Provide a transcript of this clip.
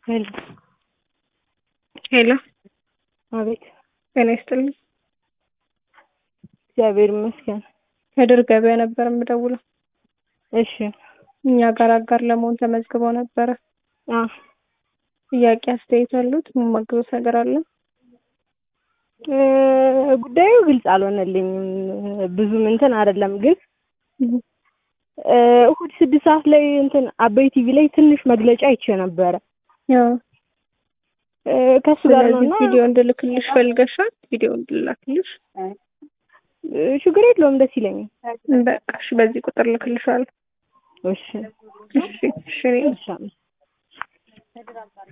ሄሎ ሄሎ አቤት። ጤና ይስጥልኝ። እግዚአብሔር ይመስገን። ከድር ገበያ ነበር የምደውለው። እሺ። እኛ ጋር አጋር ለመሆን ተመዝግበው ነበረ። አ ጥያቄ አስተያየት አሉት? የማግዘው ነገር አለ? እ ጉዳዩ ግልጽ አልሆነልኝም። ብዙም እንትን አይደለም ግን እ እሁድ ስድስት ሰዓት ላይ እንትን አበይ ቲቪ ላይ ትንሽ መግለጫ አይቼ ነበረ ያው እ ከሱ ጋር ነው ስለዚህ እና ቪዲዮ እንድልክልሽ ፈልገሻል? ቪዲዮ እንድላክልሽ? እ ችግር የለውም ደስ ይለኛል። በቃ እሺ፣ በዚህ ቁጥር ልክልሻለሁ። እሺ እሺ እሺ እኔ እሺ